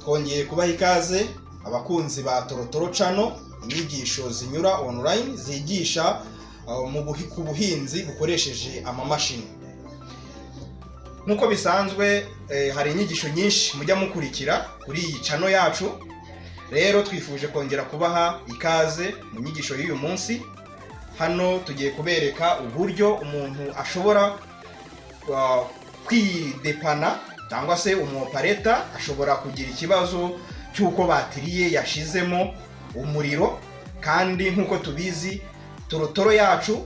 twongeye kubaha ikaze abakunzi ba torotoro cano inyigisho zinyura online zigisha uh, mu buhi- ku buhinzi bukoresheje amamashini nk'uko bisanzwe eh, hari inyigisho nyinshi mujya mukurikira kuri iyi cano yacu rero twifuje kongera kubaha ikaze mu nyigisho y'uyu munsi hano tugiye kubereka uburyo umuntu ashobora uh, kwidepana cyangwa se umopareta ashobora kugira ikibazo cy'uko batiri ye yashizemo umuriro kandi nk'uko tubizi torotoro yacu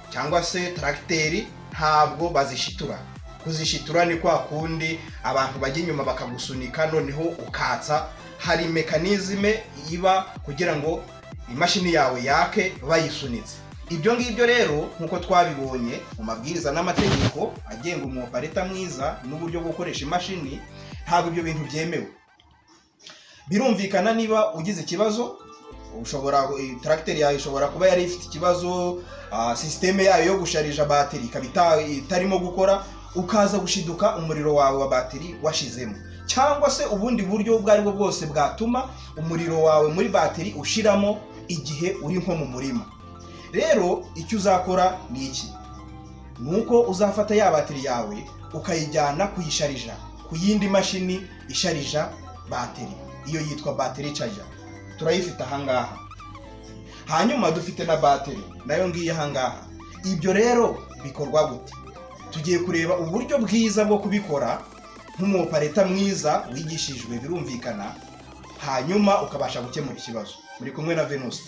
cyangwa se taragiteri ntabwo bazishitura kuzishitura ni kwa kundi abantu bajya inyuma bakagusunika noneho ukatsa hari mekanizme iba kugira ngo imashini yawe yake bayisunitse ibyo ngibyo rero nk'uko twabibonye mu mabwiriza n'amategeko agenga umwopareta mwiza n'uburyo bwo gukoresha imashini ntabwo ibyo bintu byemewe birumvikana niba ugize ikibazo ushobora taragiteri yawe ishobora kuba yari ifite ikibazo ah, sisiteme yayo yo gusharija batiri ikaba ita- itarimo gukora ukaza gushiduka umuriro wawe wa batiri washizemo cyangwa se ubundi buryo ubwo aribwo bwose bwatuma umuriro wawe muri batiri ushiramo igihe uri nko mu murima rero icyo uzakora ni iki ni uko uzafata ya batiri yawe ukayijyana kuyisharija ku yindi mashini isharija batiri iyo yitwa batiri charger turayifite ahangaha hanyuma dufite na batiri nayo ngiye ahangaha ibyo rero bikorwa gute tugiye kureba uburyo bwiza bwo kubikora nk'umupareta mwiza wigishijwe birumvikana hanyuma ukabasha gukemura ikibazo muri kumwe na venusi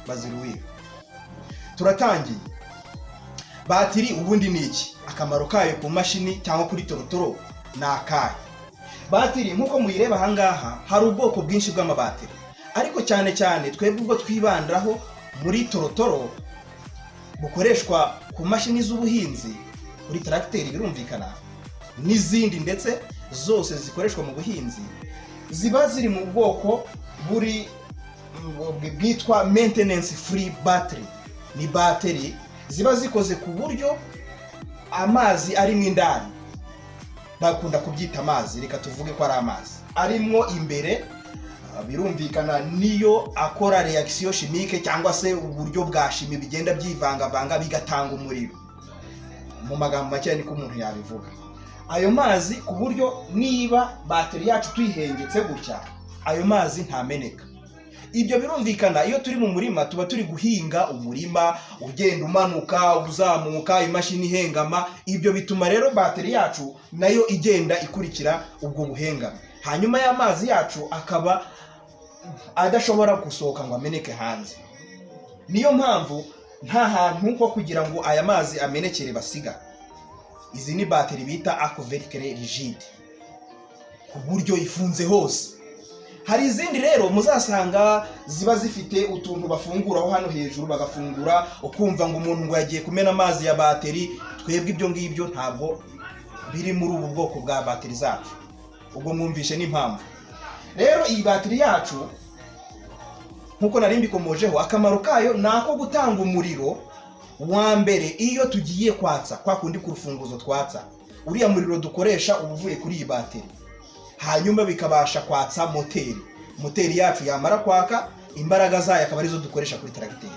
baziruwiye turatangiye batiri ubundi ni iki akamaro kayo ku mashini cyangwa kuri torotoro ni akahe batiri nk'uko muyireba ahangaha hari ubwoko bwinshi bw'amabatiri ariko cyane cyane twebwe ubwo twibandaho muri torotoro bukoreshwa ku mashini z'ubuhinzi kuri taragiteri birumvikana n'izindi ndetse zose zikoreshwa mu buhinzi ziba ziri mu bwoko buri bwitwa maintenance free battery ni bateri ziba zikoze ku buryo amazi arimo indani bakunda kubyita amazi reka tuvuge ko ari amazi arimo imbere ah, birumvikana niyo akora reaction chimique cyangwa se uburyo bwa shimi bigenda byivangavanga bigatanga umuriro mu magambo make niko umuntu yabivuga ayo mazi ku buryo niba bateri yacu tuyihengetse gutya ayo mazi ntameneka ibyo birumvikana iyo turi mu murima tuba turi guhinga umurima ugenda umanuka uzamuka imashini ihengama ibyo bituma rero bateri yacu nayo igenda ikurikira ubwo buhengame hanyuma y'amazi yacu akaba adashobora gusohoka ngo ameneke hanze niyo mpamvu nta hantu ho kugira ngo aya mazi amenekere basiga izi ni bateri bita akuverikere rigide ku buryo ifunze hose hari izindi rero muzasanga ziba zifite utuntu bafunguraho hano hejuru bagafungura ukumva ngo umuntu ngo yagiye kumena amazi ya bateri twebwe ibyo ngibyo ntabwo biri muri ubu bwoko bwa bateri zacu ubwo mwumvishe n'impamvu rero iyi bateri yacu nk'uko nari mbikomojeho akamaro kayo ni ako gutanga umuriro wa mbere iyo tugiye kwatsa kwa kundi ku rufunguzo twatsa uriya muriro dukoresha uba uvuye kuri iyi bateri hanyuma bikabasha kwatsa moteri moteri yacu yamara kwaka imbaraga zayo akaba arizo dukoresha kuri taragiteri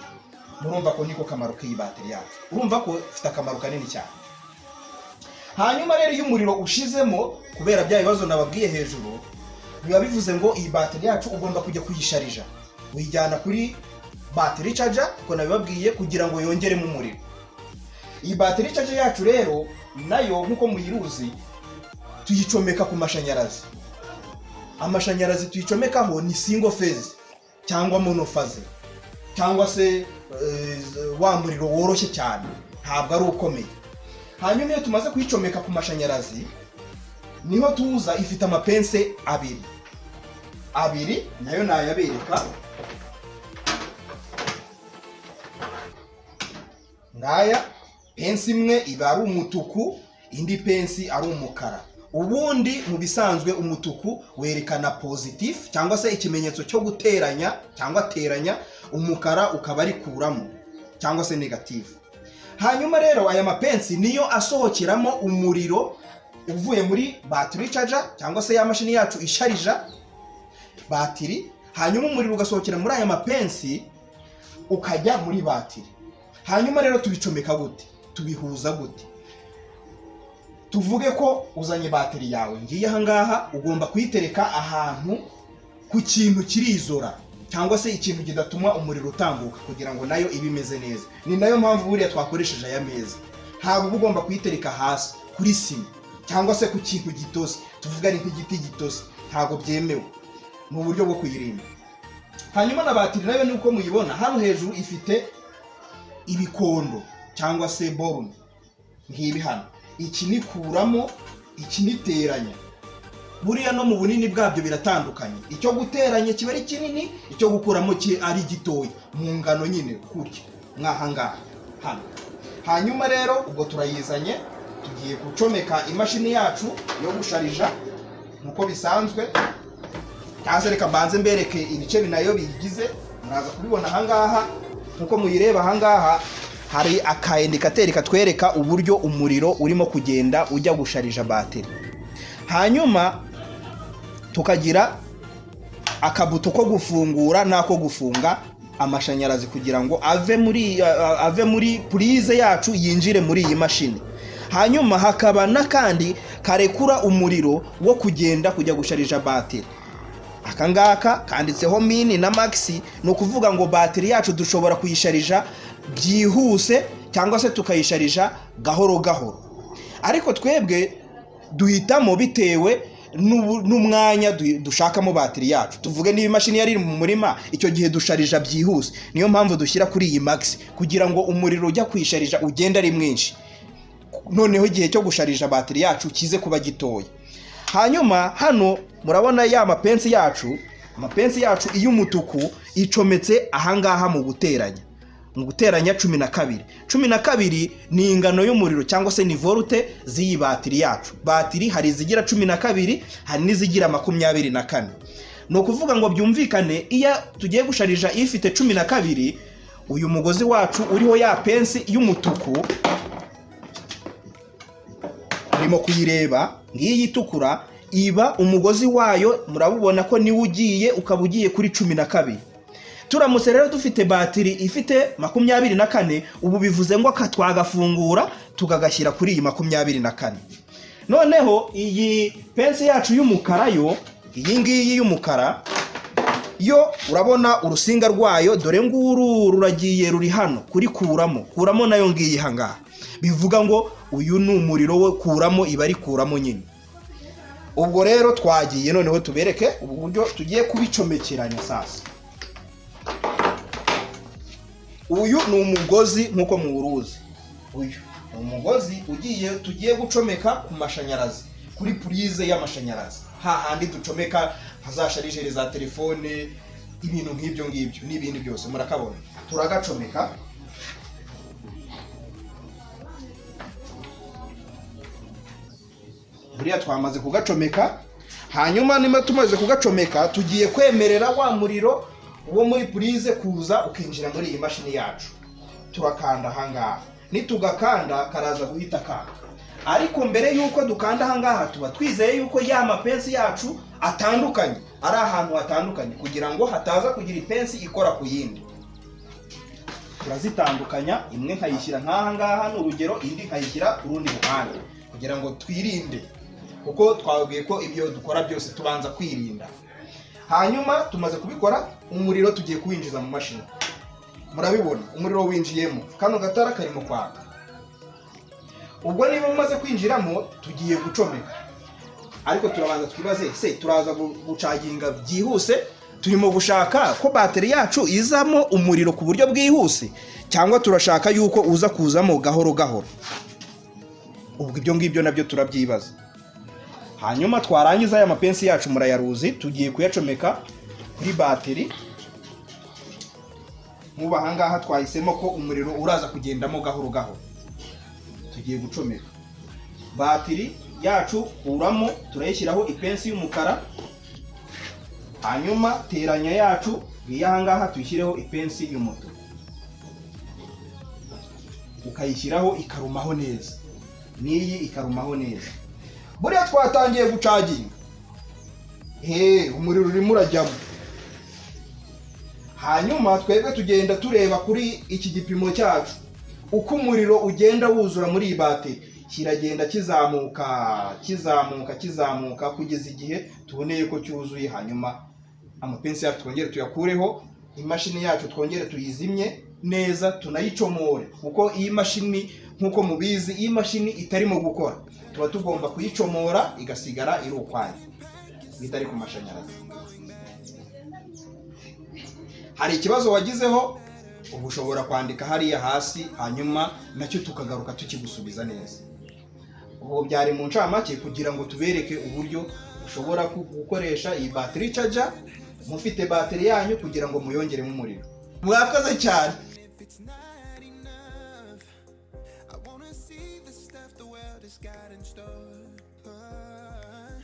murumva ko niko kamaro k'iyi bateri yacu urumva ko ifite akamaro kanini cyane hanyuma rero iyo umuriro ushizemo kubera bya bibazo nababwiye hejuru biba bivuze ngo iyi bateri yacu ugomba kujya kuyisharija uyijyana kuri bateri caja uko nabibabwiye kugira ngo yongeremo umuriro iyi bateri caja yacu rero nayo nk'uko muyiruzi tuyicomeka ku mashanyarazi amashanyarazi tuyicomekaho ni single phase cyangwa monofaze cyangwa se eh, wa muriro woroshye cyane ntabwo ari ukomeye hanyuma iyo tumaze kuyicomeka ku mashanyarazi niho tuza ifite amapense abiri abiri nayo nayabereka ngaya pensi imwe iba ari umutuku indi pensi ari umukara ubundi mu bisanzwe umutuku werekana positif cyangwa se ikimenyetso cyo guteranya cyangwa teranya umukara ukaba ari kuramo cyangwa se negative hanyuma rero aya mapensi niyo asohokeramo umuriro uvuye muri batiri caja cyangwa se ya mashini yacu isharija batiri hanyuma umuriro ugasohokera muri aya mapensi ukajya muri batiri hanyuma rero tubicomeka gute tubihuza gute tuvuge ko uzanye batiri yawe ngiye ahangaha ugomba kuyitereka ahantu ku kintu kirizora cyangwa se ikintu kidatuma umuriro utambuka kugira ngo nayo ibe imeze neza ni nayo mpamvu buriya twakoresheje aya meza ntabwo uba ugomba kuyitereka hasi kuri sima cyangwa se ku kintu gitose tuvuga ni nk'igiti gitose ntabwo byemewe mu buryo bwo kuyirinda hanyuma na batiri nayo nuko muyibona hano hejuru ifite ibikondo cyangwa se borume nk'ibi hano iki nikuramo iki niteranya buriya no mu bunini bwabyo biratandukanye icyo guteranya kiba ari kinini icyo gukuramo ki- ari gitoya mu ngano nyine gutya mwahangaha hano hanyuma rero ubwo turayizanye tugiye gucomeka imashini yacu yo gusharija nk'uko bisanzwe cyangwa reka mbanze mbereke ibice binayo biyigize muraza kubibona ahangaha nk'uko muyireba ahangaha hari aka indikateri katwereka uburyo umuriro urimo kugenda ujya gusharija bateri hanyuma tukagira akabuto ko gufungura n'ako gufunga amashanyarazi kugira ngo ave muri a- ave muri purize yacu yinjire muri iyi mashini hanyuma hakaba n'akandi karekura umuriro wo kugenda kujya gusharija bateri aka ngaka kanditseho mini na magisi ni ukuvuga ngo batiri yacu dushobora kuyisharija byihuse cyangwa se tukayisharija gahoro gahoro ariko twebwe duhitamo bitewe n'ubu- n'umwanya du- dushakamo batiri yacu tuvuge niba imashini yari iri mu murima icyo gihe dusharija byihuse niyo mpamvu dushyira kuri iyi magisi kugira ngo umuriro ujya kuyisharija ugende ari mwinshi noneho igihe cyo gusharija batiri yacu kize kuba gitoya hanyuma hano murabona ya mapensi yacu amapensi yacu iy'umutuku icometse ahangaha mu guteranya mu guteranya cumi na kabiri cumi na kabiri ni ingano y'umuriro cyangwa se ni volute z'iyi batiri yacu batiri hari izigira cumi na kabiri hari n'izigira makumyabiri na kane ni ukuvuga ngo byumvikane iyo tugiye gusharija ifite cumi na kabiri uyu mugozi wacu uriho ya pensi y'umutuku urimo kuyireba ngiyi itukura iba umugozi wayo murabubona ko niwo ugiye ukaba ugiye kuri cumi na kabiri turamutse rero dufite batiri ifite makumyabiri na kane ubu bivuze ngo aka twagafungura tukagashyira kuri iyi makumyabiri na kane noneho iyi pensi yacu y'umukara yo iyi ngiyi y'umukara yo urabona urusinga rwayo dore nguru ruragiye ruri hano kuri kuramo kuramo nayo ngiyi hangaha bivuga ngo uyu ni umuriro we kuramo iba ari kuramo nyine ubwo rero twagiye noneho tubereke ubu buryo tugiye kubicomekeranya sasa uyu ni umugozi nk'uko muwuruzi uyu ni umugozi ugiye tugiye gucomeka ku mashanyarazi kuri purize y'amashanyarazi hahandi ducomeka hazasharijeri za telefone ibintu nk'ibyo ngibyo n'ibindi byose murakabona turagacomeka buriya twamaze kugacomeka hanyuma niba tumaze kugacomeka tugiye kwemerera wa muriro wo muri purize kuza ukinjira muri iyi mashini yacu turakanda ahangaha nitugakanda karaza guhita kaka ariko mbere y'uko dukanda ahangaha tuba twizeye yuko ya mapensi yacu atandukanye ari ahantu hatandukanye kugira ngo hataza kugira ipensi ikora ku yindi turazitandukanya imwe nkayishyira nk'aha ngaha ni urugero indi nkayishyira ku rundi ruhande kugira ngo twirinde kuko twabwiye ko ibyo dukora byose tubanza kwirinda hanyuma tumaze kubikora umuriro tugiye kuwinjiza mu mashini murabibona umuriro winjiyemo kano gatara karimo kwaka ubwo niba umaze kwinjiramo tugiye gucomeka ariko turabanza twibaze se turaza gu- gucaginga byihuse turimo gushaka ko bateri yacu izamo umuriro ku buryo bwihuse cyangwa turashaka yuko uza kuzamo gahoro gahoro ubwo ibyo ngibyo nabyo turabyibaza hanyuma twarangiza aya mapensi yacu murayaruzi tugiye kuyacomeka kuri bateri nk'ubu ahangaha twahisemo ko umuriro uraza kugendamo gahoro gahoro tugiye gucomeka batiri yacu kuramo turayishyiraho ipensi y'umukara hanyuma teranya yacu iyi ahangaha tuyishyireho ipensi y'umutuku ukayishyiraho ikarumaho neza n'iyi ikarumaho neza buriya twatangiye gucaginga hehe umuriro urimo urajyamo hanyuma twebwe tugenda tureba kuri iki gipimo cyacu uko umuriro ugenda wuzura muri iyi bateri kiragenda kizamuka kizamuka kizamuka kugeza igihe tuboneye ko cyuzuye hanyuma amapensi yacu twongere tuyakureho imashini yacu twongere tuyizimye neza tunayicomore kuko iyi mashini nk'uko mubizi iyi mashini itarimo gukora tuba tugomba kuyicomora igasigara iri ukwayo bitari ku mashanyarazi hari ikibazo wagizeho uba ushobora kwandika hariya hasi hanyuma nacyo tukagaruka tukigusubiza neza ubu byari mu ncamake kugira ngo tubereke uburyo ushobora ku- gukoresha iyi batiri caja mufite batiri yanyu kugira ngo muyongeremo umuriro mwakoze cyane if it's not enough. I wanna see the stuff the world has got in store. Uh,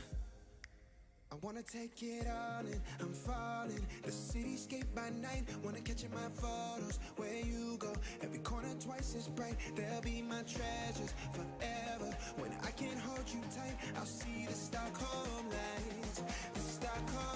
I wanna take it all in, I'm falling. The cityscape by night, wanna catch in my photos. Where you go, every corner twice as bright. They'll be my treasures forever. When I can't hold you tight, I'll see the Stockholm lights. The Stockholm